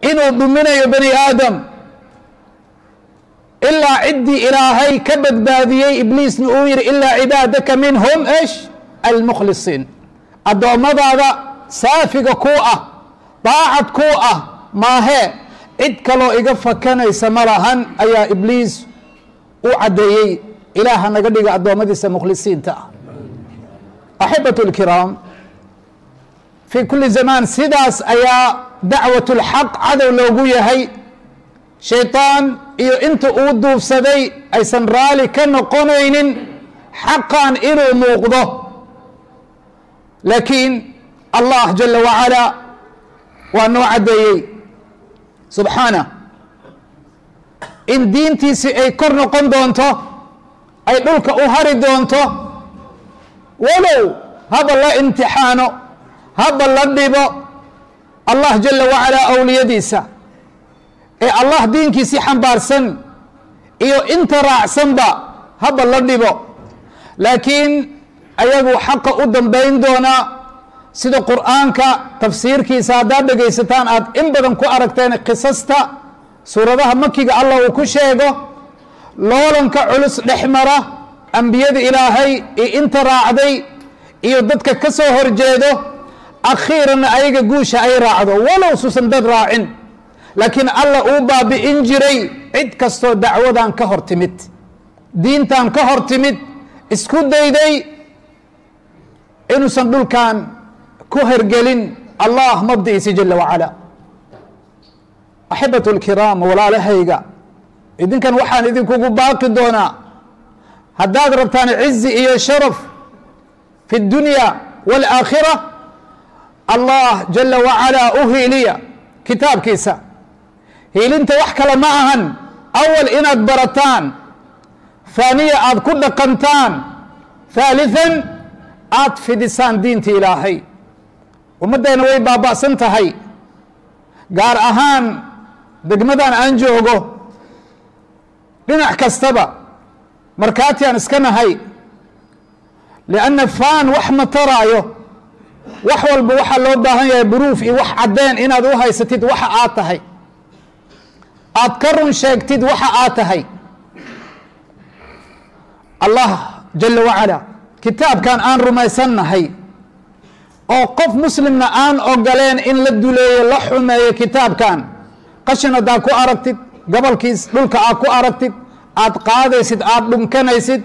inuu dhuminayo bani aadam ilaa ciddii ilaahay ka badbaadiyey ibliisna uu yihi ilaa cibaadaka minhum esh almukhlisiin addoommadaada saafiga kuu ah daacad kuu ah maahee cid kaloo iga fakanaysa ma lahan ayaa ibliis u caddeeyey ilaaha naga dhiga addoommadiisa mukhlisiinta ah axibatu اlkiraam fii kuli zamaan sidaas ayaa dacwat اlxaq cadow loogu yahay shayطaan iyo inta uu duufsaday aysan raali ka noqonaynin xaqan inuu muuqdo laakiin allah jala wacalaa waa noo caddeeyey subxaanah in diintiisii ay kor noqon doonto ay dhulka u hari doonto walow haba la imtixaano haba la dhibo allah jala wacalaa awliyadiisa ee allah diinkiisii xambaarsan iyo inta raacsanba haba la dhibo laakiin ayagu xaqa u dambayn doonaa sida qur'aanka tafsiirkiisa haddaad dhegaysataan aad in badan ku aragteen qisasta suuradaha makiga allah uu ku sheego loolanka culus dhex mara ambiyada ilaahay iyo inta raacday iyo dadka ka soo horjeedo akhiiranna ayaga guusha ay raacdo walow suusan dad raacin laakiin allah uu baabi'in jiray cid kastoo dacwadan ka hor timid diintan ka hor timid isku dayday inuusan dhulkan ku hergelin allah mabdi'iisi jala wacala axibatu اlkiraam walaalahayga idinkan waxaan idinkugu baaqi doonaa haddaad rabtaan cizi iyo sharaf fi اdunya wاlaakhira allah jala wacalaa u hiiliya kitaabkiisa hiilinta wax kale ma ahan awal inaad barataan haaniya aad ku dhaqantaan haaliثan aad fidisaan diinta ilaahay ummaddeena way baaba'san tahay gaar ahaan degmadan aan joogo dhinac kastaba markaati aan iska nahay lianna faan wax ma taraayo wax walba waxaa loo baahan yahay buruuf iyo wax caddeen inaad u haysatid waxa aad tahay aad ka run sheegtid waxa aad tahay allah jala wacala kitaabkan aan rumaysannahay oo qof muslimna aan ogoleen in la duleeyo la xumeeyo kitaabkan qashin haddaad ku aragtid gobolkiis dhulka aad ku aragtid aad qaadaysid aad dhunkanaysid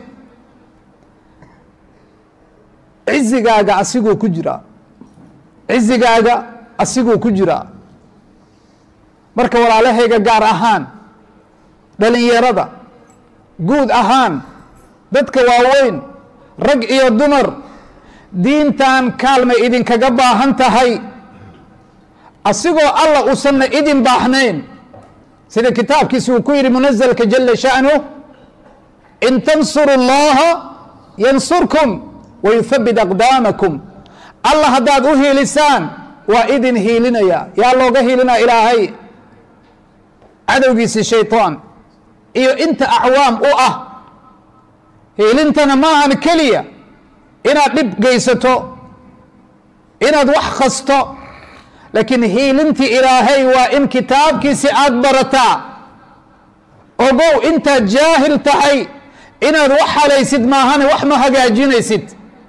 cizigaaga asiguu ku jiraa cizigaaga asiguu ku jiraa marka walaalahayga gaar ahaan dhalinyarada guud ahaan dadka waaweyn rag iyo dumar diintan kaalmay idinkaga baahan tahay asigoo allah uusanna idin baaxnayn sida kitaabkiisa uu ku yidhi munazalka jala sha'nuh in tansuru اllaha yansurkum wayuthabit aqdaamakum allah haddaad u hiilisaan waa idin hiilinaya yaa looga hiilinaya ilaahay cadowgiisi shayطaan iyo inta acwaam u ah hiilintana ma ahan keliya inaad dhib geysato inaad wax khasto laakiin hiilintii ilaahay waa in kitaabkiisi aad barataa ogow intaad jaahil tahay inaad wax halaysid maahane wax ma hagaajinaysid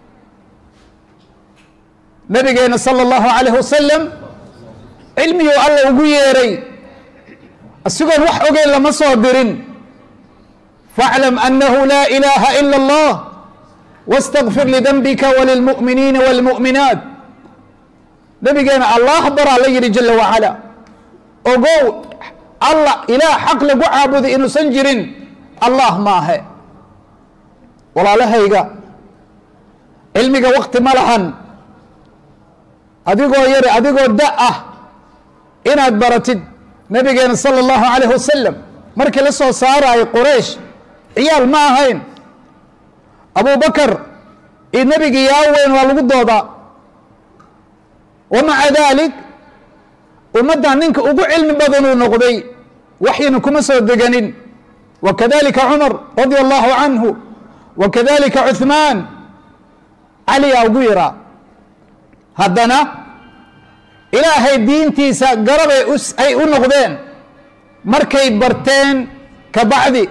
nabigeena salى اllahu alayh wasalam cilmiguu alla ugu yeeray asigoon wax ogeyn lama soo dirin faaclam anahu laa ilaaha ila اllah wاstagfir lidembika walilmu'miniina wاlmu'minaat nabigeena allah baraa la yidhi jala wacala ogow allah ilaah xaq lagu caabuday inuusan jirin allah maahe walaalahayga cilmiga wakti ma lahan adigoo yari adigoo da ah inaad baratid nabigeena salى اllahu alayh wasalam markii la soo saaraayo quraysh ciyaal ma ahayn abu bakar iyo nebigii yaa weyn waa lagu doodaa wa maca dalik ummaddan ninka ugu cilmi badanuu noqday waxyina kuma soo deganin wa kadalika cumar radia allahu canhu wa kadalika cuثmaan caliyaa ugu yaraa haddana ilaahay diintiisa garabay ay u noqdeen markay barteen ka bacdi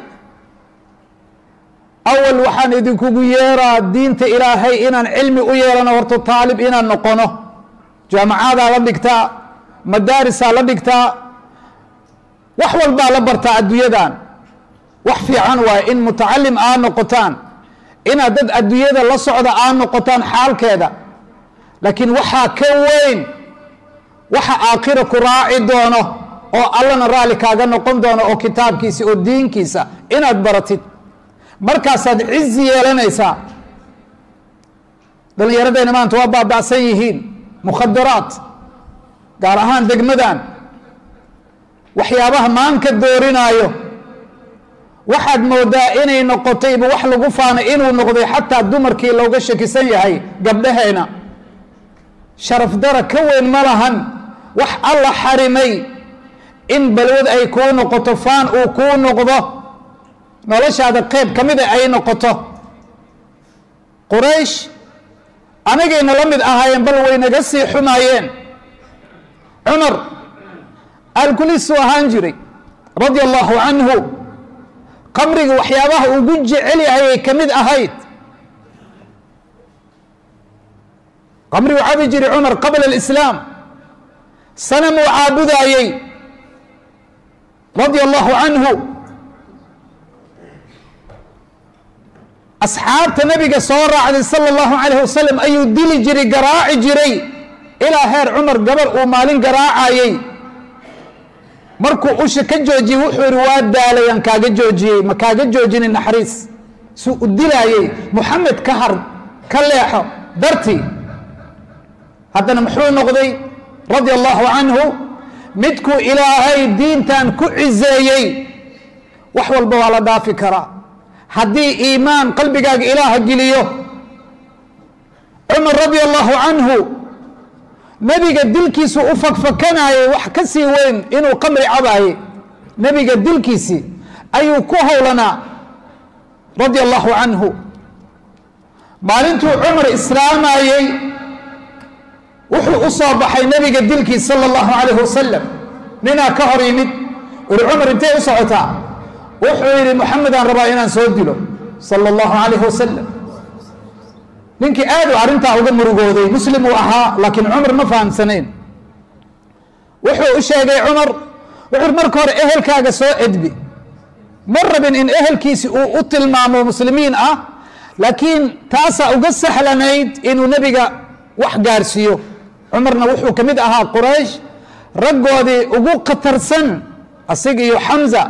awal waxaan idinkugu yeeraa diinta ilaahay inaan cilmi u yeelano horto taalib inaan noqono jaamacadaa la dhigtaa madaarisaa la dhigtaa wax walbaa la bartaa adduunyadan wax fiican waaye in mutacalim aa noqotaan inaad dad adduunyada la socda aa noqotaan xaalkeeda laakiin waxaa ka weyn waxa aakhira ku raaci doono oo allana raalli kaaga noqon doono oo kitaabkiisa oo diinkiisa inaad baratid markaasaad cizi yeelanaysaa dhallinyaradayna maanta waa baaba'san yihiin mukhadaraat gaar ahaan degmadan waxyaabaha maanka doorinaayo waxaad moodaa inay noqotayba wax lagu faanay inuu noqday xataa dumarkii looga shakisan yahay gabdhaheena sharaf dara ka weyn ma lahan wax alla xarimay in balwad ay kuu noqoto faan uu kuu noqdo noloshaada qeyb ka mida ay noqoto quraysh anagayna la mid ahaayeen bal way naga sii xumaayeen cumar alkulisuu ahaan jiray radia allahu canhu qamriga waxyaabaha ugu jecel yahay ay ka mid ahayd qamrigu cabi jiray cumar qabla alislaam sanamuu caabudaayey radia allahu canhu asxaabta nabiga soo raacday sala allahu calayh wasalam ayuu dili jiray garaaci jiray ilaa heer cumar gabar uu maalin garaacayey markuu usha ka joojiyey wuxuu yihi waa daalay aan kaaga joojiyey ma kaaga joojinin naxariis suu u dilaayey muxamed ka har ka leexo dartii haddana muxuu noqday radia allahu canhu midkuu ilaahay diintan ku ciseeyey wax walba waa la dhaafi karaa haddii iimaan qalbigaaga ilaaha geliyo cumar radia allahu canhu nebiga dilkiisu u fakfakanayay wax ka sii weyn inuu qamri cabaayey nebiga dilkiisii ayuu ku howlanaa radia allahu canhu maalintuu cumar islaamayey wuxuu u soo baxay nebiga dilkiis sala allahu calayh wasalam ninaa ka hor yimid uri cumar intay u socotaa wuxuu yidhi moxamedaan rabaa inaan soo dilo sala allahu calayh wasalam ninkii aad u arrintaa uga murugooday muslim uu ahaa laakiin cumar ma fahamsanayn wuxuu u sheegay cumar wuxuu marka hore ehelkaaga soo edbi ma rabin in ehelkiisi uu u tilmaamo muslimiin ah laakiin taasaa uga sahlanayd inuu nebiga wax gaarsiiyo cumarna wuxuu ka mid ahaa quraysh raggoodii ugu khatarsan asiga iyo xamza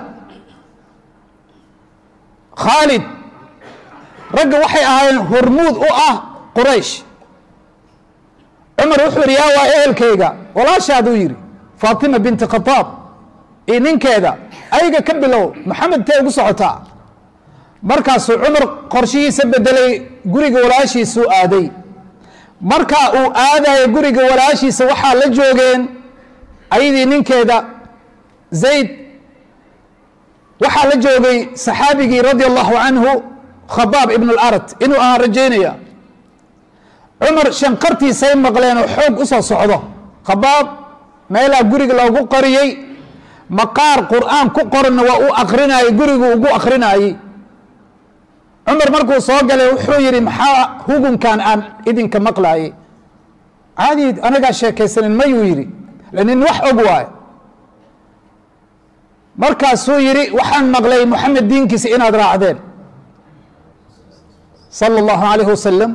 khaalid ragga waxay ahaayeen hormuud u ah quraysh cumar wuxuu yidhi yaa waa ehelkayga walaashaaduu yidhi faatima binti khataab iyo ninkeeda ayga ka bilow maxamed tee ugu socotaa markaasuu cumar qorshihiisa bedelay guriga walaashiisuu aaday markaa uu aadayo guriga walaashiisa waxaa la joogeen ayadii ninkeeda zayd waxaa la joogay saxaabigii radia allahu canhu khabaab ibn اlarad inuu ahaan rajaynaya cumar shanqartiisay maqleen oo xoog u soo socdo khabaab meelaa guriga loogu qariyey maqaar qur'aan ku qoranna waa uu akrinayey gurigu ugu akrinayey cumar markuu soo galay wuxuu yidhi maxaa hugunkan aan idinka maqlaayey caadi anagaa sheekaysanin mayuu yidhi nin wax og waayo markaasuu yidhi waxaan maqlay moxamed diinkiisa inaad raacdeen sala allahu calayh wasalam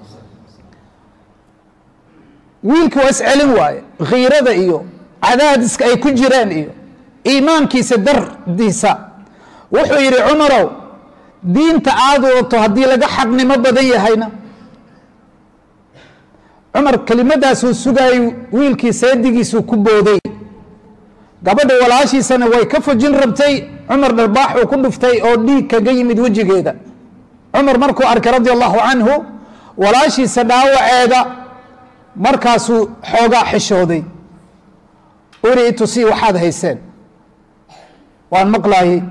wiilki waa iscelin waaye khiirada iyo cadaadiska ay ku jireen iyo iimaankiisa dardiisa wuxuu yidhi cumarow diinta aad wadato haddii laga xaqnimo badan yahayna cumar kelimadaasuu sugaayey wiilkii seedigiisuu ku booday gabadha walaashiisana way ka fujin rabtay cumar dharbaaxuu ku dhuftay oo dhiig kaga yimid wejigeeda cumar markuu arkay radia allahu canhu walaashiisa dhaawaceeda markaasuu xoogaa xishooday uri itusii waxaad hayseen waan maqlaayey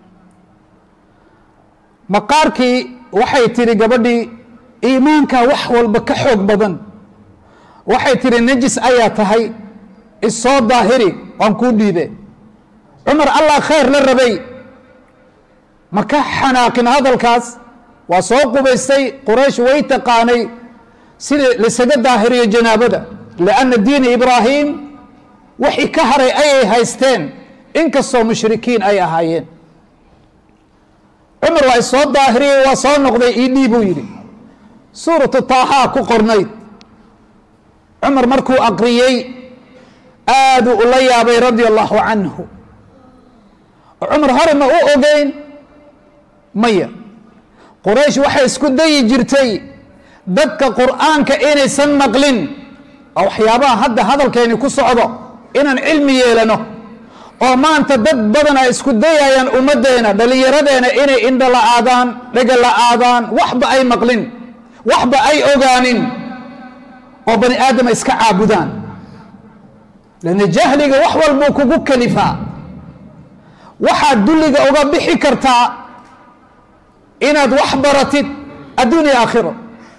maqaarkii waxay tihi gabadhii iimaanka wax walba ka xoog badan waxay tihi najis ayaa tahay isoo daahiri waan kuu dhiibe cumar allah khayr la rabay ma ka xanaaqin hadalkaas waa soo qubaystay quraysh way taqaanay sida laisaga daahiriyo janaabada lianna diini ibraahim wixii ka haray ayay haysteen inkastoo mushrikiin ay ahaayeen cumar waa isoo daahiriyey waa soo noqday ii dhii buu yidhi suuratu taahaa ku qornayd cumar markuu aqriyey aaduu ula yaabay radia allahu canhu cumar hore ma u ogeyn maya quraysh waxay isku dayi jirtay dadka qur'aanka inaysan maqlin oo waxyaabaha hadda hadalkeeni ku socdo inaan cilmi yeelano oo maanta dad badan ay isku dayayaan ummaddeena dhallinyaradeena inay indho la-aadaan dhega la-aadaan waxba ay maqlin waxba ay ogaanin oo bani aadama iska caabudaan lanna jahliga wax walbuu kugu kalifaa waxaad dulliga uga bixi kartaa inaad wax baratid adduunya aakhiro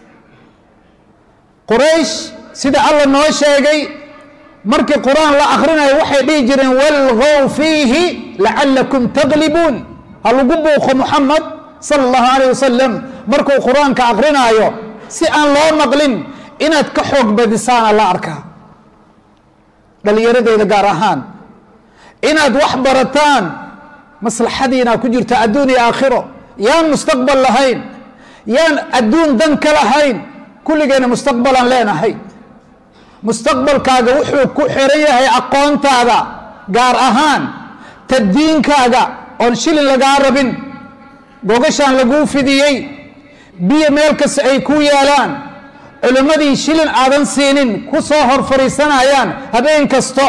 quraysh sida alla noo sheegay markii qur-aan la akrinayo waxay dhihi jireen walgow fiihi lacalakum taglibuun ha lagu buuqo muxamed sala allahu alayh wasalam markuu qur-aanka akrinaayo si aan loo maqlin inaad ka xoog badisaana la arkaa dhallinyaradeeda gaar ahaan inaad wax barataan maslaxadiina ku jirta adduun iyo aakhiro yaan mustaqbal lahayn yaan adduun dan ka lahayn kulligeena mustaqbalaan leenahay mustaqbalkaaga wuxuu ku xiran yahay aqoontaada gaar ahaan taddiinkaaga oon shilin lagaa rabin gogashaan laguu fidiyey biyo meel kasta ay ku yaalaan culimmadii shilin aadan siinin ku soo hor fadhiisanayaan habeen kasto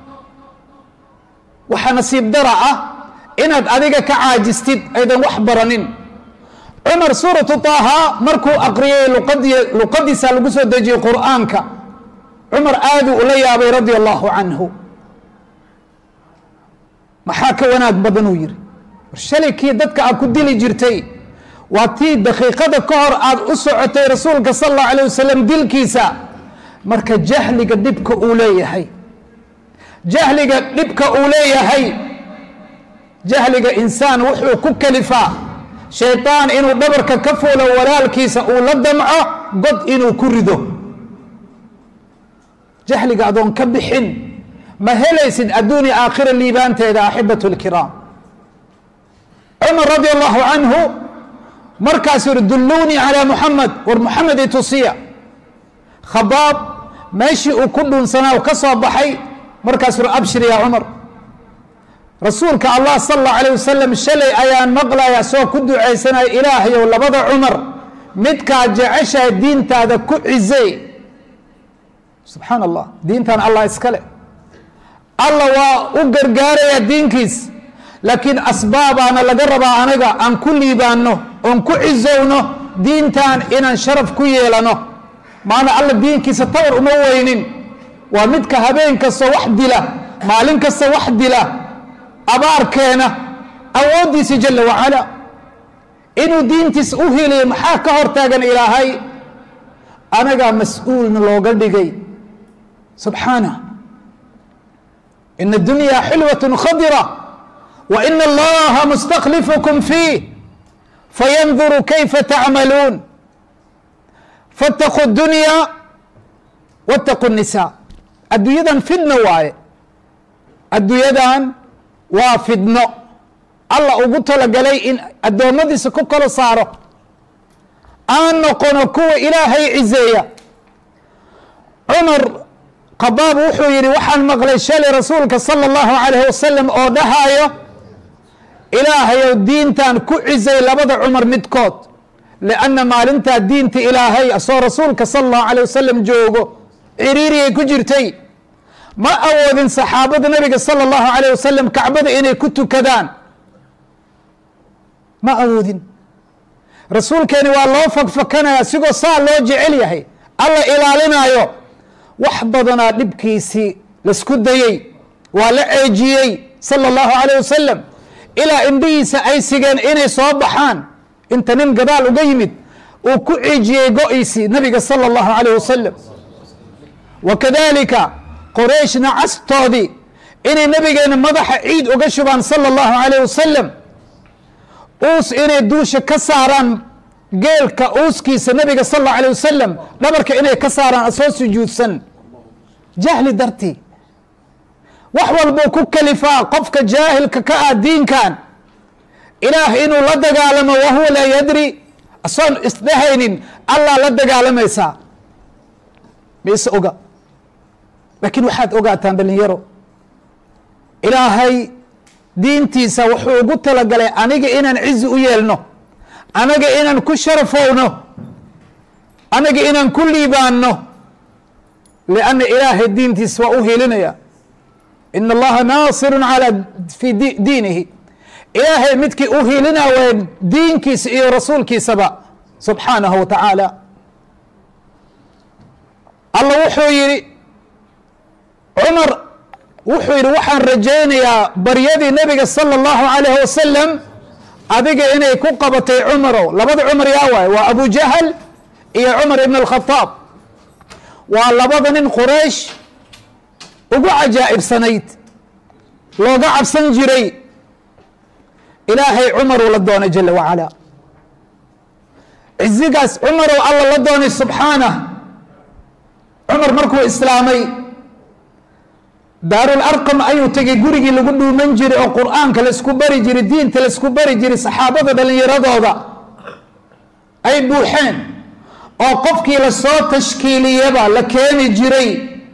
waxaa nasiib dara ah inaad adiga ka caajistid aydan wax baranin cumar suuratu taaha markuu aqriyey luqadi luqadiisa lagu soo dejiyey qur'aanka cumar aaduu ula yaabay radia allahu canhu maxaa ka wanaag badan uu yihi war shalay kii dadka aad ku dili jirtay waa tii daqiiqada ka hor aad u socotay rasuulka sala allahu alayh wasalam dilkiisa marka jahliga dhibka uu leeyahay jahliga dhibka uu leeyahay jahliga insaan wuxuu ku kalifaa shaydaan inuu dhabarka ka fuulo walaalkiisa uu la damco god inuu ku rido jahliga adoon ka bixin ma helaysid adduunya aakhira liibaanteeda axibatu lkiraam cumar radi allahu canhu markaasuu yihi dulluunii calaa muxamed war muxamed i tusiya khabaab meeshii uu ku dhuunsanaa ka soo baxay markaasuu yihi abshir yaa cumar rasuulka allah sala allahu alayh wasalam shalay ayaan maqlaya soo ku ducaysanaya ilaahayow labada cumar midkaa jeceshaha diintaada ku cizey subxaan allah diintan allah iskale allah waa u gargaaraya diinkiis laakiin asbaabaana laga rabaa anaga aan ku liibaanno oon ku cizowno diintan inaan sharaf ku yeelano maana alla diinkiisa tawar uma weynin waa midka habeen kasta wax dila maalin kasta wax dila abaarkeena awooddiisa jala wacala inuu diintiis u heliyo maxaa ka hortaagan ilaahay anagaa mas-uulna looga dhigay subxaana ina اdunya xilwaة khadira wa ina allaha mustaklifukum fiih fayanduru kayfa tacmaluun faاtaquu اdunya wاtaquu الnisa adduunyadan fidno waaye adduunyadan waa fidno allah ugu talagalay in addoommadiisa ku kala saaro aan noqono kuwa ilaahay cizeeya cumar qabaab wuxuu yidhi waxaan maqlay shalay rasuulka sala allahu calayh wasalam oo dhahaayo ilaahayow diintan ku cizay labada cumar midkood lianna maalintaa diinta ilaahay asoo rasuulka sala allahu calayh wasalam joogo ciriiriyay ku jirtay ma awoodin saxaabada nabiga sala allahu calayh wasalam kacbada inay ku tukadaan ma awoodin rasuulkeeni waa loo fakfakanaya sigoo saa loo jecel yahay alla ilaalinaayo wax badanaa dhibkiisii laisku dayey waa la ceejiyey sala allahu calayh wasalam ilaa indhihiisa ay sigeen inay soo baxaan inta nin gadaal uga yimid uu ku ceejiyey go-iisii nabiga sala allahu calayh wasalam wa kadalika qorayshna castoodii inay nabigeena madaxa ciid uga shubaan sala allahu calayh wasalam uus inay duusha ka saaraan geelka uuskiisa nabiga sal allahu alayh wasalam dhabarka inay ka saaraan asoo sujuudsan jahli dartii wax walbuu ku kalifaa qofka jaahilka ka ah diinkan ilaah inuu la dagaalamo wahuwa laa yadri asoon isdhehaynin allah la dagaalamaysaa mise oga laakiin waxaad ogaataan dhalinyaro ilaahay diintiisa wuxuu ugu talagalay aniga inaan cizi u yeelno anaga inaan ku sharafowno anaga inaan ku liibaanno lianna ilaahay diintiisa waa u hiilinaya in allaha naasirun calaa fi diinihi ilaahay midkii u hiilina waa diinkiisa iyo rasuulkiisaba subxaanahu wa tacaala alla wuxuu yihi cumar wuxuu yidhi waxaan rajaynayaa baryadii nabiga sala allahu alayh wasalam adiga inay ku qabatay cumarow labada cumar yaa waay waa abu jahal iyo cumar ibn alkhataab waa labada nin quraysh ugu cajaa'ibsanayd looga cabsan jiray ilaahay cumaruu la doonay jala wacala cizigaas cumarow alla la doonay subxaanah cumar markuu islaamay daarul arqam ayuu tegay gurigii lagu dhuuman jiray oo qur'aanka laisku bari jiray diinta laisku bari jiray saxaabada dhallinyaradooda ay buuxeen oo qofkii lasoo tashkiiliyaba la keeni jiray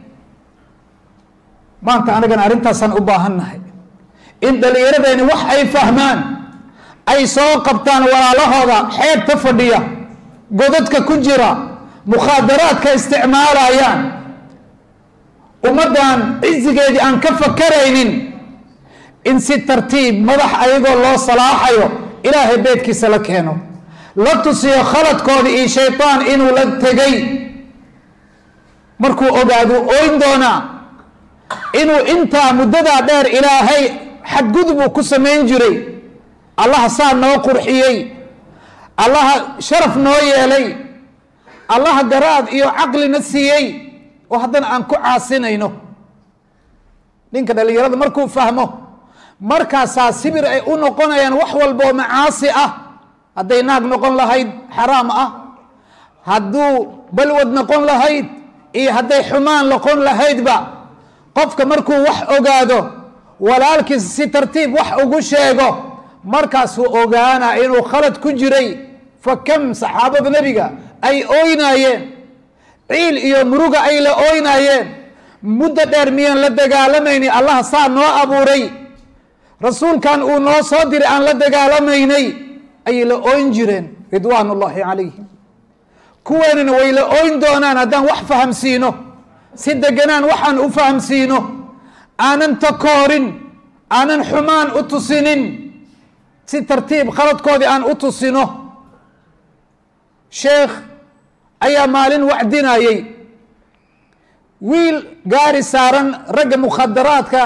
maanta anagana arrintaasaan u baahannahay in dhallinyaradeenni wax ay fahmaan ay soo qabtaan walaalahooda xeebta fadhiya godadka ku jira mukhaadaraadka isticmaalayaan ummaddan cizigeedii aan ka fakaraynin in si tartiib madax ayagoo loo salaaxayo ilaahay beedkiisa la keeno la tusiyo khaladkooda iyo shaydaan inuu la tegay markuu ogaadu oyn doonaa inuu intaa muddadaa dheer ilaahay xadgudubuu ku samayn jiray allaha saa noo qurxiyey allaha sharaf noo yeelay allaha garaad iyo caqlina siiyey oo haddana aan ku caasinayno ninka dhallinyarada markuu fahmo markaasaa sibir ay u noqonayaan wax walba oo macaasi ah hadday naag noqon lahayd xaraam ah hadduu balwad noqon lahayd iyo hadday xumaan noqon lahaydba qofka markuu wax ogaado walaalkiisa si tartiib wax ugu sheego markaasuu ogaanaa inuu khalad ku jiray fa kam saxaabada nebiga ay ooynaayeen ciil iyo muruga ay la ooynaayeen muddo dheer miyaan la dagaalamayni allah saa noo abuuray rasuulkan uu noo soo diray aan la dagaalamaynay ayay la ooyn jireen ridwaan ullaahi calayhim kuweenina way la ooyn doonaan haddaan wax fahamsiino si deganaan waxaan u fahamsiino aanan takoorin aanan xumaan u tusinin si tartiib khaladkoodii aan u tusino sheekh ayaa maalin wacdinayey wiil gaari saaran ragga mukhadaraadka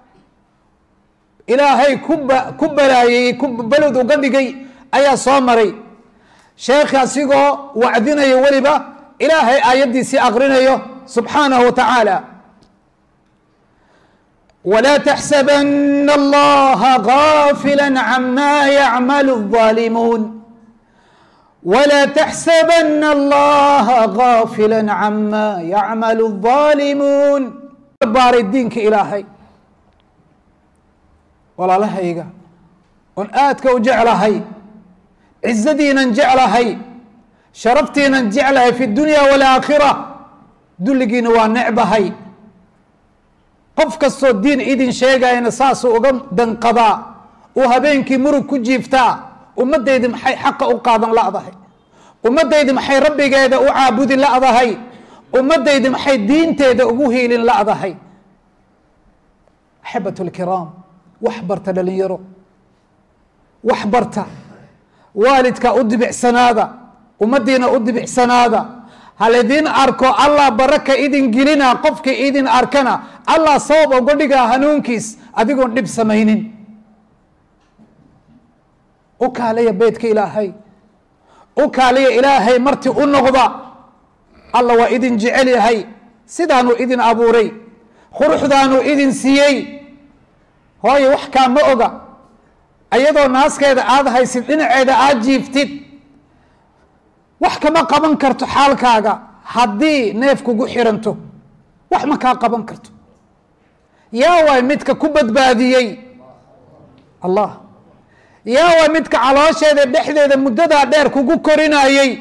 ilaahay kuba ku balaayey ku balod uga dhigay ayaa soo maray sheekhi asigoo wacdinayo weliba ilaahay aayaddiisii aqrinayo subxaanahu wa tacaala ولا تحسبن الله غافلا عما يعمل الظالمون ولا تحسبن الله غافلا عما يعمل الظالمون baaray diinka ilaahay walaalahayga oon aadka u jeclahay cizadiinan jeclahay sharaftiinan jeclahay fi dunya walaakhira dulligiina waa necbahay qof kastoo diin idin sheegayana saasuu uga danqadaa uu habeenkii murug ku jiiftaa ummaddaydi maxay xaqa u qaadan la'dahay ummaddaydi maxay rabbigeeda u caabudi la'dahay ummaddaydi maxay diinteeda ugu hiilin la'dahay axabat lkiraam wax barta dhalinyaro wax barta waalidka u dibicsanaada ummaddiina u dibicsanaada haladin arko allah baraka idin gelina qofka idin arkana allah sabab uga dhigaa hanuunkiis adigoon dhib samaynin u kaalaya beydka ilaahay u kaalaya ilaahay marti u noqda allah waa idin jecel yahay sidaanuu idin abuuray quruxdaanuu idin siiyey hooye wax kaa ma oga iyadoo naaskeeda aada haysid dhinaceeda aada jiiftid wax kama qaban karto xaalkaaga haddii neef kugu xiranto wax ma kaa qaban karto yaa waay midka ku badbaadiyey allah yaa waay midka caloosheeda dhexdeeda muddadaa dheer kugu korinayey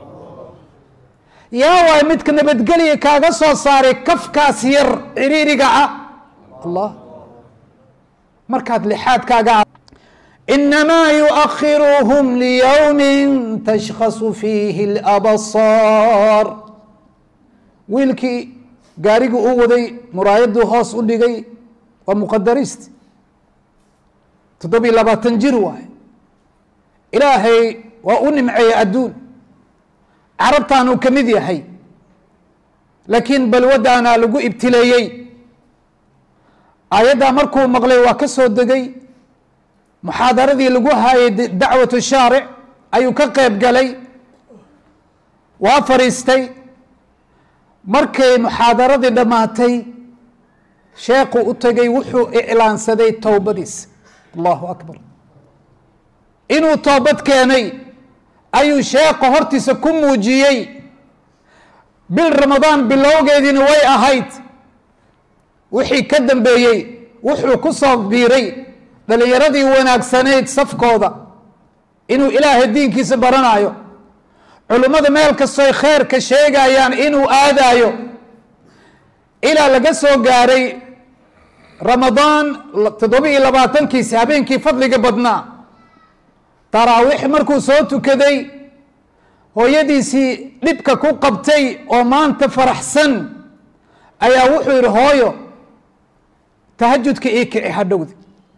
yaa waay midka nabadgelya kaaga soo saaray kafkaas yar ciriiriga ah allah markaad lixaadkaaga inamaa yuakhiruhum liyowmi tashkhasu fiihi اlabsaar wiilkii gaarigii u waday muraayaduu hoos u dhigay waa muqadariist toddobiyo labaatan jir waay ilaahay waa u nimceeyey adduun carabtaanuu ka mid yahay laakiin balwadaana lagu ibtileeyey aayaddaa markuu maqlay waa ka soo degay muxaadaradii lagu haayay dacwatu shaaric ayuu ka qeyb galay waa fadhiistay markay muxaadaradii dhammaatay sheekhu u tegay wuxuu iclaansaday towbadiisa allahu akbar inuu toobad keenay ayuu sheekha hortiisa ku muujiyey bil ramadaan bilowgeediina way ahayd wixii ka dambeeyey wuxuu ku soo biiray dhalinyaradii wanaagsanayd safkooda inuu ilaahay diinkiisa baranayo culimmada meel kastoy kheerka sheegayaan inuu aadaayo ilaa laga soo gaaray ramadaan toddoba iyo labaatankiisi habeenkii fadliga badnaa taraawiix markuu soo tukaday hooyadiisii dhibka ku qabtay oo maanta faraxsan ayaa wuxuu yidhi hooyo tahajudka ii kici hadhowdi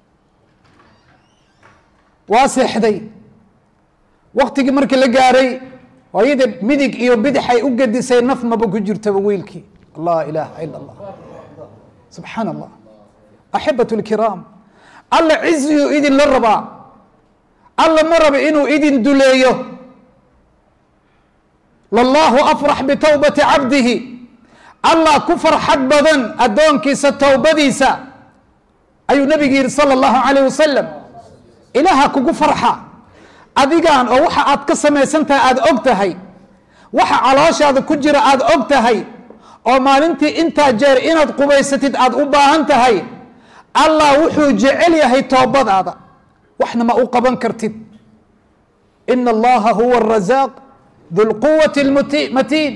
waa seexday waktigii markii la gaaray hooyada midig iyo bidixay u gedisay naf maba ku jirtaba wiilkii laa ilaaha ila allah subxaan allah axibatu lkiraam alla ciziyuu idinla rabaa alla ma raba inuu idin duleeyo lallahu afrax bitowbati cabdihi allah ku farxad badan addoonkiisa towbadiisa ayuu nabigu yihi sala allahu calayh wasalam ilaaha kugu farxa adigaan oo waxa aad ka samaysan tahay aada og tahay waxa calooshaada ku jira aada og tahay oo maalintii intaa jeer inaad qubaysatid aada u baahan tahay allah wuxuu jecel yahay toobadaada waxna ma u qaban kartid ina allaha huwa arazaaq du lquwati lmatiin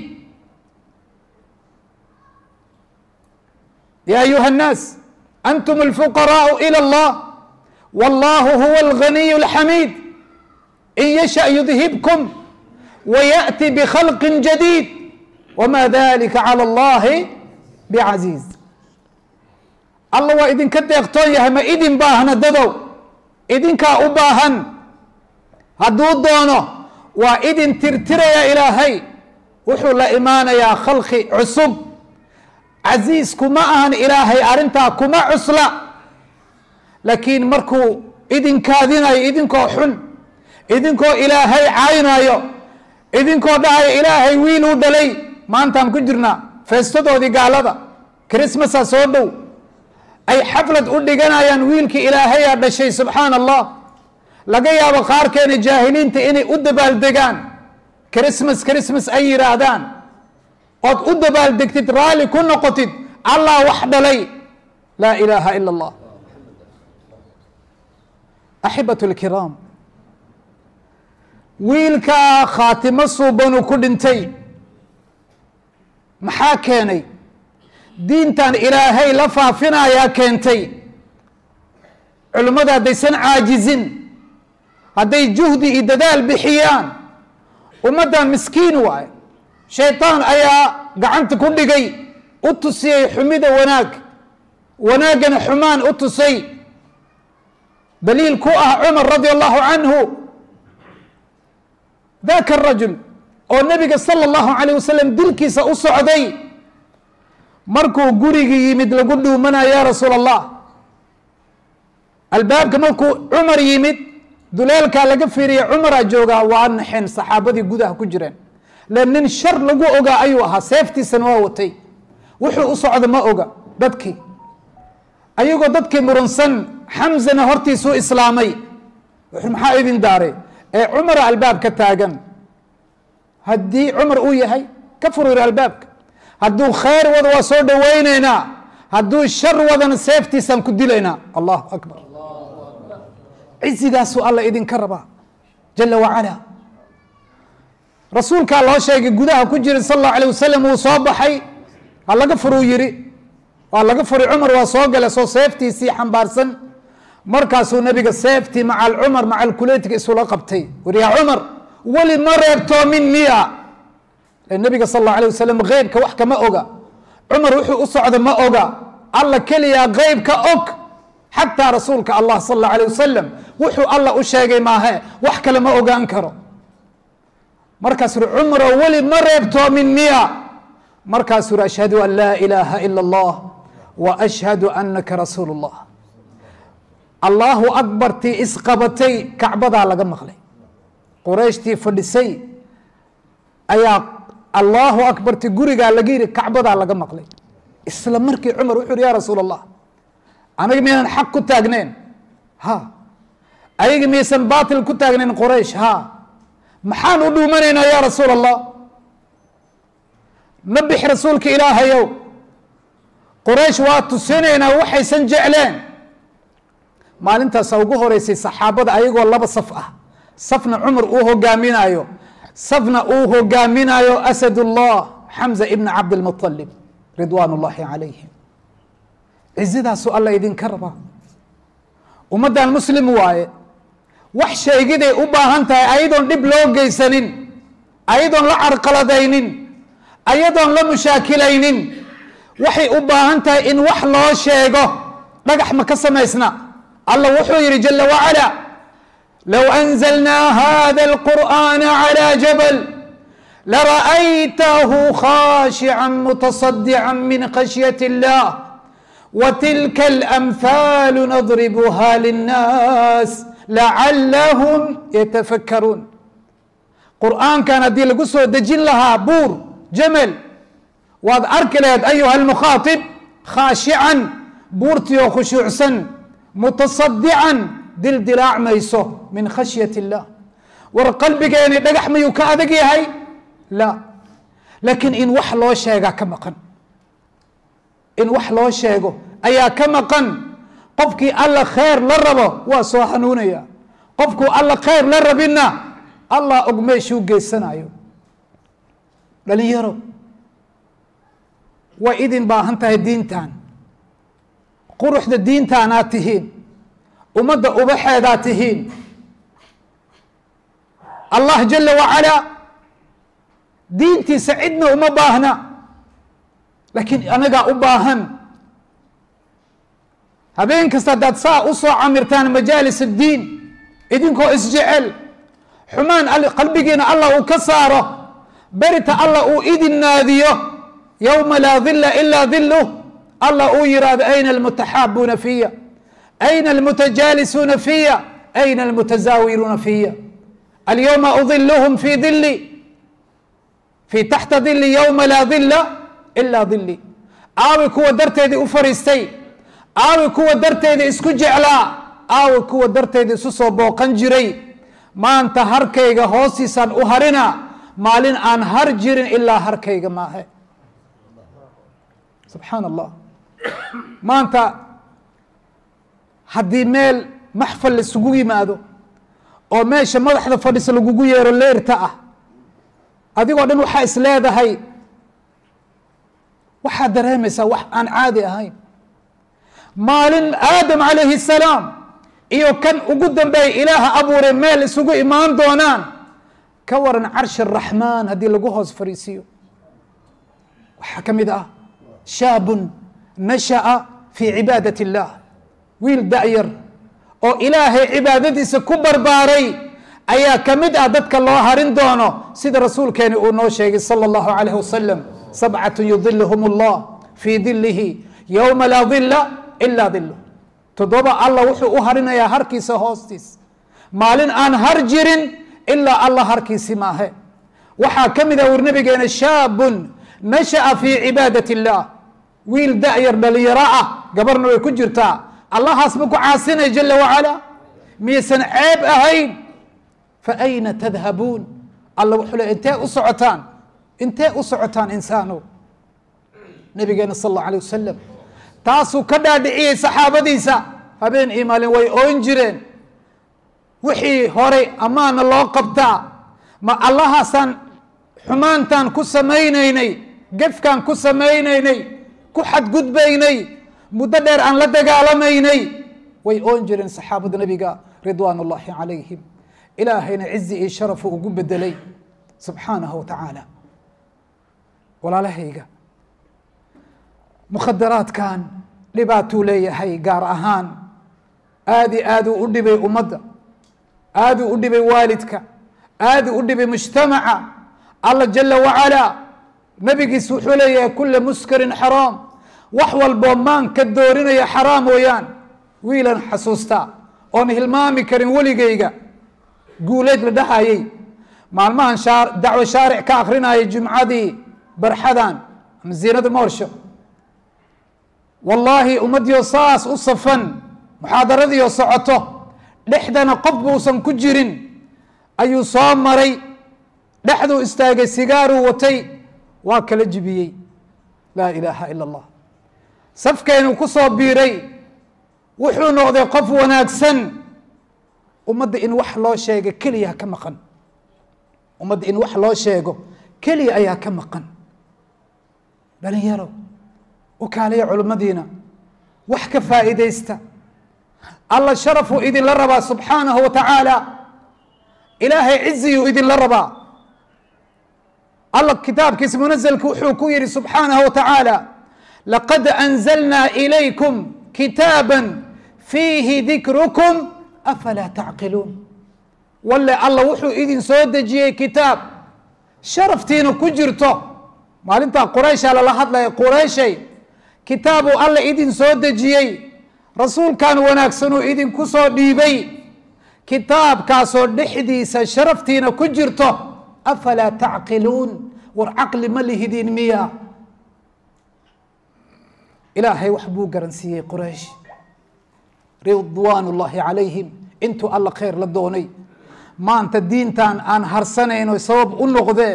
ya ayuha الnaas antum اlfuqaraءu ilى اllah wallahu huwa اlganiy اlxamiid in yasha yudhibkum wayaأti bkhalqi jadيid wma dalika calى اllahi bcaziiz alla waa idinka deeqtoon yahay ma idin baahna dadow idinkaa u baahan hadduu doono waa idin tirtiraya ilaahay wuxuu la imaanayaa khalqi cusub casiis kuma ahan ilaahay arrintaa kuma cusla laakiin markuu idinkaadinayo idinkoo xun idinkoo ilaahay caynayo idinkoo dhahayo ilaahay wiiluu dhalay maantaan ku jirnaa feestadoodii gaalada christmasaa soo dhow ay xaflad u dhiganayaan wiilkii ilaahayaa dhashay subxaana allah laga yaabo qaarkeena jaahiliinta inay u dabaaldegaan christmas christmas ay yidhaahdaan ood u dabaaldegtid raalli ku noqotid allah wax dhalay laa ilaaha ila allah axibatu lkiraam wiilkaa khaatimo suubanu ku dhintay maxaa keenay diintan ilaahay la faafinayaa keentay culimmada haddaysan caajizin hadday juhdi iyo dadaal bixiyaan ummaddan miskiin waaye shayطaan ayaa gacanta ku dhigay u tusiyey xumida wanaag wanaaggana xumaan u tusay daliil ku ah cumar radi allahu canhu daka rajul oo nabiga salى اllahu alayh wasalam dilkiisa u socday markuu gurigii yimid lagu dhuumanayo ya rasuul allah albaabka markuu cumar yimid duleelkaa laga fiiriya cumaraa joogaa waa naxeen saxaabadii gudaha ku jireen le nin shar lagu ogaa ayuu ahaa seeftiisana waa watay wuxuu u socda ma oga dadkii ayagoo dadkii muransan xamzana hortiisuu islaamay wuxuu maxaa idin daaray ee cumara albaab ka taagan haddii cumar uu yahay ka furur albaabka hadduu khayr wado waa soo dhowaynaynaa hadduu shar wadana seeftiisaan ku dilaynaa allahu akbar cizigaasuu alla idinka rabaa jala wacala rasuulkaa loo sheegay gudaha ku jira sal allahu alayh wasalam uu soo baxay ha laga furuu yidhi waa laga furi cumar waa soo gala soo seeftiisii xambaarsan markaasuu nabiga seeftii maca alcumar maca alkuleytiga isula qabtay wuri yaa cumar weli ma reebtoomin miya nabiga sal allahu alayh wasalam keybka wax kama oga cumar wuxuu u socda ma oga alla keliyaa keybka og xataa rasuulka allah sal allahu alayh wasalam wuxuu alla u sheegay maahe wax kale ma ogaan karo markaas uri cumaro weli ma reebtoomin miya markaasuu uri ashhadu an laa ilaaha ila allah wa ashhadu anaka rasuulu llah allahu akbartii isqabatay kacbadaa laga maqlay qurayshtii fadhisay ayaa allahu akbarti gurigaa laga yidhi kacbadaa laga maqlay isla markii cumar wuxu uhi ya rasuul allah aniga miyaynan xaq ku taagnayn ha ayaga miyaysan baatil ku taagnayn quraysh ha maxaan u dhuumanaynaa ya rasuul allah ma bix rasuulka ilaahayow quraysh waa tusinaynaa waxaysan jecleen maalintaasa ugu horeysay saxaabada ayagoo laba saf ah safna cumar uu hogaaminaayo safna uu hogaaminaayo asadullah xamza ibna cabdilmuطalib ridwaan ullahi calayhim cizidaasuu alla idinka rabaa ummaddan muslim waaye wax sheegiday u baahan tahay ayadoon dhib loo geysanin ayadoon la carqaladaynin ayadoon la mushaakilaynin waxay u baahan tahay in wax loo sheego dhagax ma ka samaysna allah wuxuu yihi jala wacala low anzalnaa hada alqur'ana calى jabal lara'aytahu khashica mutasadica min khashyaة اllah وtilka اlamhal nadribha linnaas lacalahum yatafakkaruun qur'aankan haddii lagu soo dejin lahaa buur jamel waad arki lahayd ayuha almukhaaطib khaashican buurtii oo khushuucsan mutasadican dildilaacmayso min khashyaة اllah war qalbigeeni dhagax mayuu ka adag yahay la laakiin in wax loo sheegaa ka maqan in wax loo sheego ayaa ka maqan qofkii alla khayr la rabo waa soo hanuunaya qofkuu alla khayr la rabinna allah og meeshuu geysanayo dhalinyaro way idin baahan tahay diintan quruxda diintaanaad tihiin ummadda ubaxeedaad tihiin allah jala wacalaa diintiisa cidna uma baahna laakiin anagaa u baahan habeen kasta haddaad saa u soo camirtaan majaalis addiin idinkoo isjecel xumaan qalbigiina allah uu ka saaro berita allah uu idin naadiyo yowma laa dila ilaa diluh allah uu yihahdo ayna almutaxaabuuna fiya ayna almutajaalisuuna fiya ayna almutasaawiruuna fiya alyowma udiluhum fi dili fi taxta dili yowma laa dila ilaa dili aawi kuwa darteedii u fariistay aawi kuwa darteeda isku jeclaa aawi kuwa darteeda isu soo booqan jiray maanta harkayga hoostiisaan u harina maalin aan har jirin ilaa harkayga maahe subxaan allah maanta haddii meel maxfal laisugu yimaado oo meesha madaxda fadhisa lagugu yeero leerta ah adigoo dhan waxaa is leedahay waxaad dareemaysaa wax aan caadi ahayn maalin aadam calayhi الsalaam iyo kan ugu dambeeyay ilaaha abuuray meel isugu imaan doonaan ka waran carshi الraxmaan haddii lagu hoos fariisiiyo waxaa ka mid ah shaabun nashaأa fii cibaadaة الlah wiil da'yar oo ilaahay cibaadadiisa ku barbaaray ayaa ka mid ah dadka loo harin doono sida rasuulkeeni uu noo sheegay salى الlahu عalayh wasalam sabcaة yudilhm اllah fii dilihi ywma laa dila ilaa dilu toddoba allah wuxuu u harinayaa harkiisa hoostiis maalin aan har jirin ilaa allah harkiisi maahe waxaa ka mid ah wur nabigeena shaabun nashaأa fii cibaadaة الlah wiil da-yar dhalinyaro ah gabarna way ku jirtaa allahaas ma ku caasinay jala wacala miyaysan ceeb ahayn fa ayna tadhabuun alla wuxuu le intee u socotaan intee u socotaan insaano nabigeena sal allau alay wasalam taasuu ka dhaadhiciyey saxaabadiisa habeen iyo maalin way oon jireen wixii horay amaana loo qabtaa ma allahaasaan xumaantaan ku samaynaynay gefkaan ku samaynaynay ku xadgudbaynay muddo dheer aan la dagaalamaynay way oon jireen saxaabada nabiga ridwaan ullahi calayhim ilaahayna cizi iyo sharafu ugu bedelay subxaanahu wa tacaala walaalahayga mukhadaraadkan dhibaatuu leeyahay gaar ahaan aad i aaduu u dhibay ummadda aaduu u dhibay waalidka aaduu u dhibay mujtamaca alla jala wacalaa nabigiis wuxuu leeyahay kula muskarin xaraam wax walboo maanka doorinaya xaraam mooyaan wiilan xasuustaa oon hilmaami karin weligayga guuleed la dhahayay maalmahan dacwo shaaric ka akrinayay jumcadii barxadan ama ziinada moorsho wallaahi ummaddiio saas u safan muxaadaradiio socoto dhexdana qof buusan ku jirin ayuu soo maray dhexduu istaagay sigaaruu watay waa kala jibiyey laa ilaaha ila allah safkeenuu ku soo biiray wuxuu noqday qof wanaagsan ummadda in wax loo sheega keliya ka maqan ummadda in wax loo sheego keliya ayaa ka maqan dhalinyaro wakaaliya culimmadiina wax ka faa'iidaysta alla sharafuu idinla rabaa subxaanahu wa tacaala ilaahay ciziyuu idinla rabaa alla kitaabkiisa munazalka wuxuu ku yihi subxaanahu wa tacaala laqad anzalnaa ilaykum kitaaba fiihi dikrukum afalaa tacqiluun walle alla wuxuu idin soo dejiyey kitaab sharaftiina ku jirto maalintaa qurayshaa lala hadlaya qurayshay kitaabuu alla idin soo dejiyey rasuulkan wanaagsanuu idinku soo dhiibay kitaabkaasoo dhexdiisa sharaftiina ku jirto afalaa tacqiluun war caqli ma lihidin miya ilaahay wax buu garansiiyey quraysh ridwaan ullaahi calayhim intuu alla khayr la doonay maanta diintan aan harsanayno sabab u noqdeen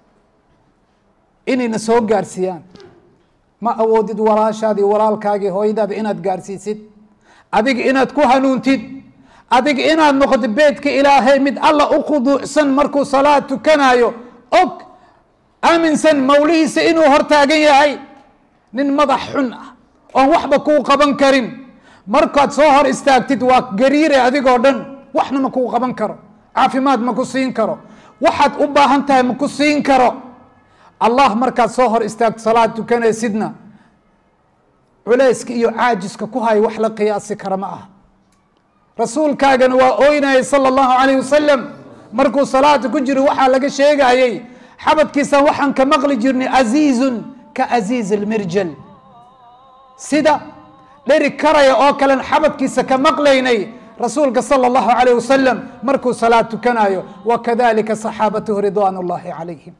inayna soo gaarsiiyaan ma awoodid walaashaadii walaalkaagii hooyadaada inaad gaarsiisid adiga inaad ku hanuuntid adiga inaad noqoto beedka ilaahay mid alla u khuduucsan markuu salaad tukanayo og aaminsan mawlihiisa inuu hortaagan yahay nin madax xun ah oon waxba kuu qaban karin markaad soo hor istaagtid waa gariire adigoo dhan waxna ma kuu qaban karo caafimaad ma ku siin karo waxaad u baahan tahay ma ku siin karo allah markaad soo hor istaagto salaad tukanaysidna culayska iyo caajiska ku hay wax la qiyaasi kara ma ah rasuulkaagana waa ooynayay sala allahu calayh wasalam markuu salaada ku jiro waxaa laga sheegayey xabadkiisan waxaan ka maqli jirnay aziizun ka aziiz almirjal sida dheri karaya oo kalen xabadkiisa ka maqlaynay rasuulka sala allahu calayh wasalam markuu salaad tukanayo wakadalika saxaabatuhu ridwaan ullahi calayhim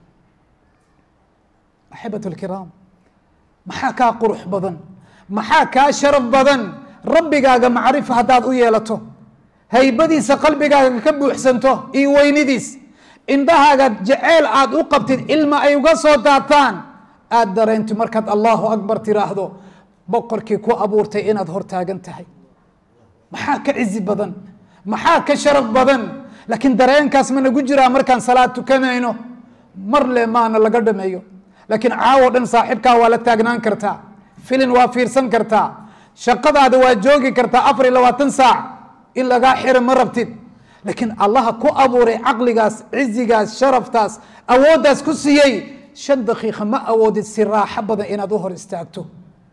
axibatu lkiraam maxaa kaa qurux badan maxaa kaa sharaf badan rabbigaaga macrifa haddaad u yeelato haybadiisa qalbigaaga ka buuxsanto iyo weynidiis indhahaaga jeceyl aad u qabtid ilma ay uga soo daataan aad dareento markaad allahu akbar tiraahdo boqorkii ku abuurtay inaad hortaagan tahay maxaa ka cizi badan maxaa ka sharaf badan laakiin dareenkaas ma nagu jiraa markaan salaad tukanayno mar le maana laga dhameeyo laakiin caawo dhan saaxiibkaa waa la taagnaan kartaa filin waa fiirsan kartaa shaqadaada waa joogi kartaa afar iyo labaatan saac in lagaa xiro ma rabtid laakiin allaha ku abuuray caqligaas cizigaas sharaftaas awooddaas ku siiyey shan daqiiqa ma awoodid si raaxo badan inaad u hor istaagto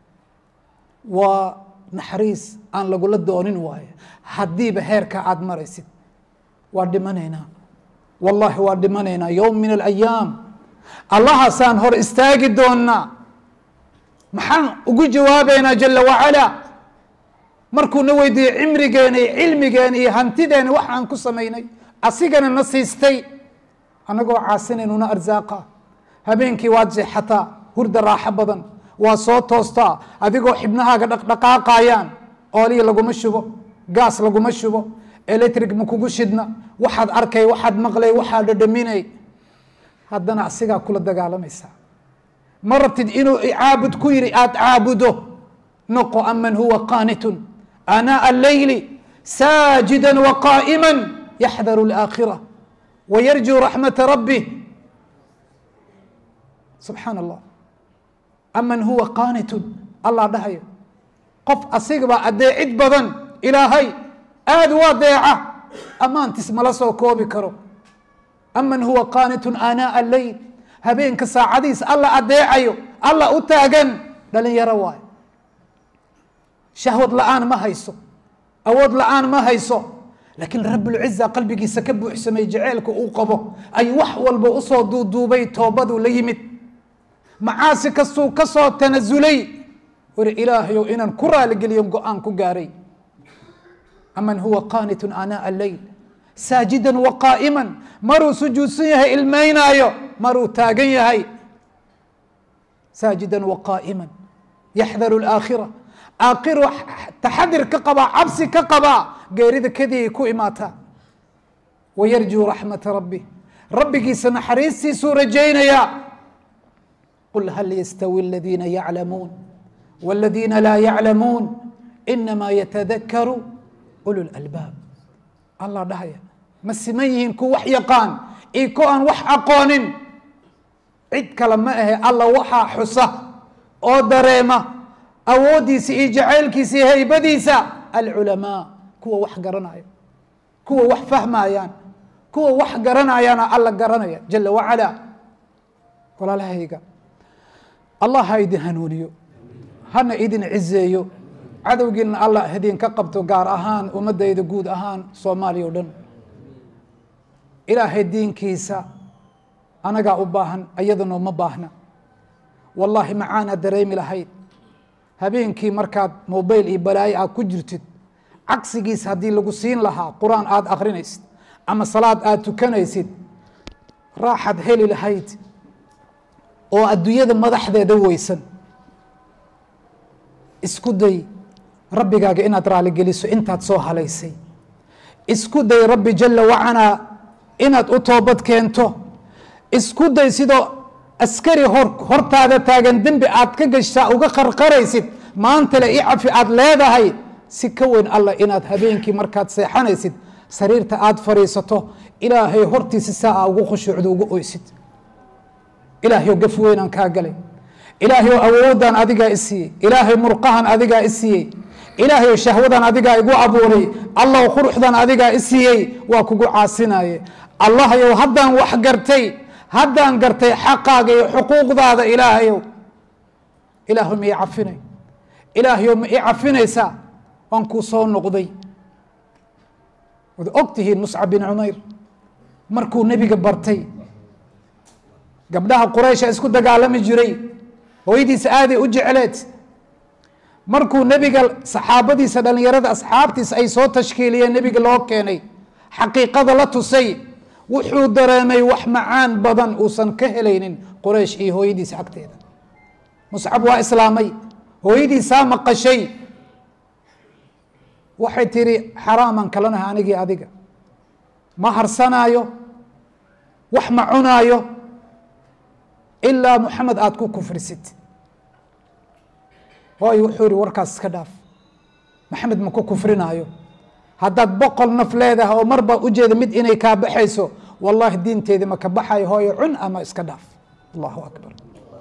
waa naxariis aan lagula doonin waayo haddiiba heerka aada maraysid waa dhimanaynaa wallahi waa dhimanaynaa yowm min alayaam allahaasaan hor istaagi doonnaa maxaan ugu jawaabaynaa jala wacalaa markuuna weydiiyey cimrigeena iyo cilmigeena iyo hantideena wax aan ku samaynay asigana na siistay annagoo caasinaynuna arsaaqa habeenkii waad jeexataa hurda raaxo badan waa soo toostaa adigoo xibnahaaga dhaqdhaqaaqayaan oolihii laguma shubo gaas laguma shubo electric ma kugu shidna waxaad arkay waxaad maqlay waxaad dhadhaminay haddana asigaa kula dagaalamaysaa ma rabtid inuu caabud ku yidhi aada caabudo noqo aman huwa qaanitun anaa alleyli saajida waqaa'ima yaxdaru alaakhira wayarjuu raxmata rabbih subxaan allah aman huwa qaanitun allah dhahayo qof asigaba adeecid badan ilaahay aada u adeeca ammaantiis mala soo koobi karo aman huwa qaanitun aanaa alleyl habeenka saacadiis alla adeecayo alla u taagan dhalinyaro waayo shahwad la-aan ma hayso awood la-aan ma hayso laakiin rabulciza qalbigiisa ka buuxsamay jaceylka uu qabo ay wax walba usoo duuduubay toobaduu la yimid macaasi kastuu ka soo tanasulay wari ilaahayow inaan ku raaligeliyo go-aan ku gaaray aman huwa qaanitun anaa alleyl saajidan waqaa'iman maruu sujuudsan yahay ilmaynaayo maruu taagan yahay saajidan waqaa'iman yaxdaru alaakhira aakhiro taxadir ka qabaa cabsi ka qabaa geerida kadii ku imaataa wayarjuu raxmata rabbi rabbigiisa naxariistiisuu rajaynayaa qul hal yastawi aladiina yaclamuun waladiina laa yaclamuun inamaa yatadakaru ulu lalbaab allah dhahaya ma siman yihiin ku wax yaqaan iyo ko aan wax aqoonin cid kale ma ahe alla waxaa xusa oo dareema awooddiisa iyo jacaylkiisa iyo haybadiisa alculamaa kuwa wax garanaya kuwa wax fahmayaan kuwa wax garanayaana alla garanaya jala wacala walaalahayga allah ha idin hanuuniyo hana idin cizeeyo cadowgiina allah idinka qabto gaar ahaan ummadayda guud ahaan soomaaliya o dhan ilaahay diinkiisa anagaa u baahan iyadana ma baahna wallaahi macaana dareemi lahayd habeenkii markaad mobail iyo balaayo aad ku jirtid cagsigiis haddii lagu siin lahaa qur-aan aada akrinaysid ama salaad aada tukanaysid raaxaad heli lahayd oo adduunyada madaxdeeda weysan isku day rabbigaaga inaad raaligeliso intaad soo halaysay isku day rabbi jala wacalaa inaad u toobad keento isku day sidoo askari hor hortaada taagan dembi aad ka gashtaa uga qarqaraysid maantale i cafi aad leedahay si ka weyn allah inaad habeenkii markaad seexanaysid sariirta aad fadhiisato ilaahay hortiisa saa a ugu khushuucdo ugu oysid ilaahayo gaf weynaan kaa galay ilaahayo awoodaan adigaa i siiyey ilaahay murqahan adigaa i siiyey ilaahayo shahwadan adigaa igu abuuray allaw quruxdan adigaa i siiyey waa kugu caasinaye allahayow haddaan wax gartay haddaan gartay xaqaaga iyo xuquuqdaada ilaahayow ilaahay ma ii cafinay ilaahayow ma ii cafinaysaa waan kuu soo noqday wad og tihiin muscab bin cumayr markuu nebiga bartay gabdhaha quraysha isku dagaalami jiray hooyadiisa aaday u jecleed markuu nebiga saxaabadiisa dhalinyarada asxaabtiisa ay soo tashkiiliyeen nebiga loo keenay xaqiiqada la tusay wuxuu dareemay wax macaan badan uusan ka helaynin quraysh iyo hooyadiisa agteeda muscab waa islaamay hooyadiisaa maqashay waxay tihi xaraaman kalanaha anigii adiga ma harsanaayo wax ma cunaayo ilaa muxamed aada ku kufrisid hooy wuxuu yihi warkaas iska dhaaf maxamed ma ku kufrinaayo haddaad boqol naf leedahay oo marba ujeeda mid inay kaa baxayso wallahi diinteedi ma ka baxayo hooyo cun ama iska dhaaf allahu akbar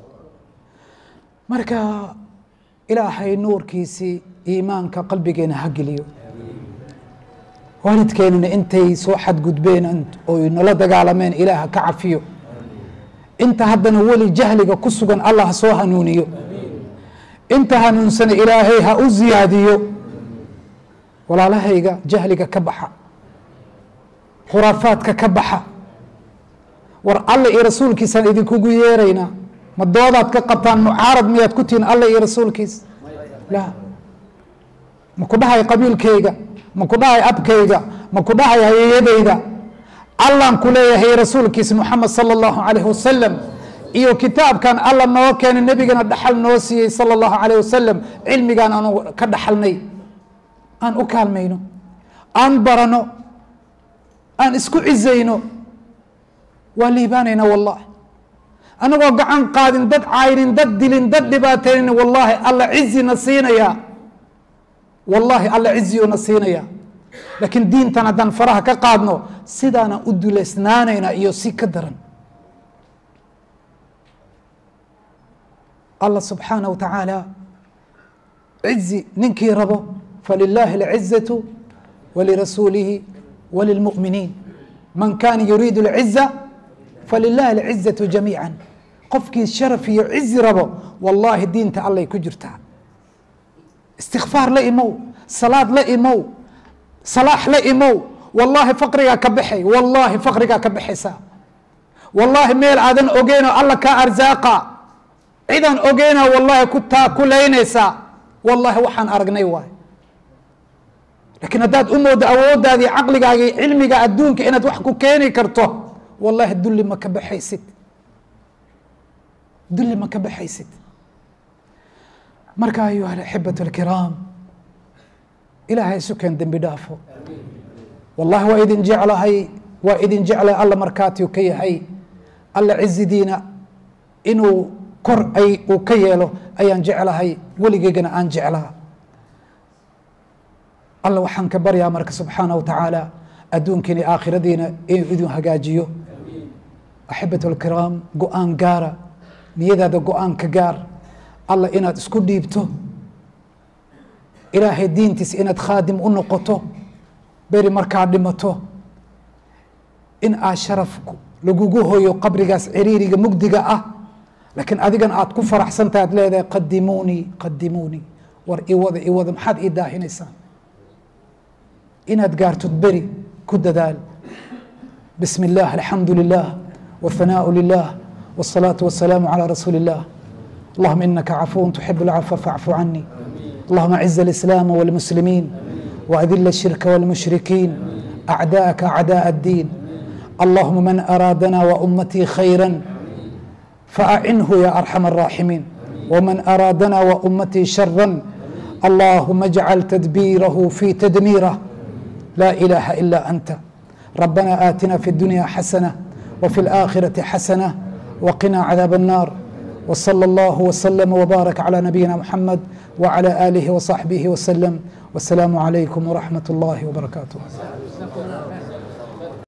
marka ilaahay nuurkiisii iimaanka qalbigeena ha geliyo waalidkeenuna intay soo xadgudbeen oy nala dagaalameen ilaah ka cafiyo inta haddana weli jahliga ku sugan allah ha soo hanuuniyo inta hanuunsana ilaahay ha u ziyaadiyo walaalahayga jahliga ka baxa khuraafaadka ka baxa war alla iyo rasuulkiisaan idinkugu yeeraynaa ma doodaad ka qabtaan mucaarad miyaad ku tihiin alla iyo rasuulkiis la ma ku dhahay qabiilkayga ma ku dhahay abkayga ma ku dhahay hayeyadayda allaan ku leeyahay rasuulkiisa muxamed sala allahu calayh wasalam iyo kitaabkan alla noo keenay nebigana dhaxal noo siiyey sala allahu calayh wasalam cilmigaan aanu ka dhaxalnay aan u kaalmayno aan barano aan isku cizayno waa liibaanayna wallahi anagoo gacan qaadin dad caynin dad dilin dad dhibaataynin wallahi alla cizina siinaya wallahi alla ciziyuna siinaya laakiin diintan haddaan faraha ka qaadno sidaanaan u duleysnaanayna iyo si ka daran allah subxaanaه wa tacaala cizi ninkii rabo falilaahi اlcizaة walirasuulihi walilmuؤminiin man kana yuriidu اlciza falilahi اlcizaة jamiica qofkii sharaf iyo cizi rabo wallahi diinta allay ku jirtaa istikfaar la imow salaad la imow salaax la imow wallahi faqrigaa ka baxay wallahi faqrigaa ka baxaysaa wallahi meel aadan ogeynoo alla kaa arsaaqa cidaan ogeyna wallahi ku taakulaynaysaa wallahi waxaan aragnay waay laakiin haddaad u moodo awooddaadii caqligaagii cilmiga adduunka inaad wax ku keeni karto wallahi dulli ma ka baxaysid dulli ma ka baxaysid marka ayuha alaxibat alkiraam ilaahay sukeen dembi dhaafo wallahi waa idin jeclahay waa idin jeclay alla markaatiu ka yahay alla cizidiina inuu kor ay uu ka yeelo ayaan jeclahay weligeygana aan jeclaa alla waxaan ka baryaa marka subxaana wa tacaala adduunkiina iyo aakhiradiina inuu idin hagaajiyo axibat alkiraam go-aan gaara niyadaada go-aan ka gaar alla inaad isku dhiibto ilaahay diintiisa inaad khaadim u noqoto beri markaad dhimato in aad sharaf lagugu hoyo qabrigaas ciriiriga mugdiga ah laakiin adigan aad ku faraxsantaha ad leedahay qadimuunii qadimuunii war iwada iwada maxaad ii daahinaysaan inaad gaartod beri ku dadaal bismi اllah alxamdu lilah wاthanaau lilah wالsalaaةu wasalaamu calى rasuuli اllah allahuma inaka cafuw tuxib اlcafwa faacfu cani اللهم أعز الإسلام والمسلمين وأذل الشرك والمشركين أعداءك أعداء الدين اللهم من أرادنا وأمتي خيرا فأعنه يا أرحم الراحمين ومن أرادنا وأمتي شرا اللهم اجعل تدبيره في تدميره لا إله إلا أنت ربنا آتنا في الدنيا حسنة وفي الآخرة حسنة وقنا عذاب النار وصلى الله وسلم وبارك على نبينا محمد وعلى آله وصحبه وسلم والسلام عليكم ورحمة الله وبركاته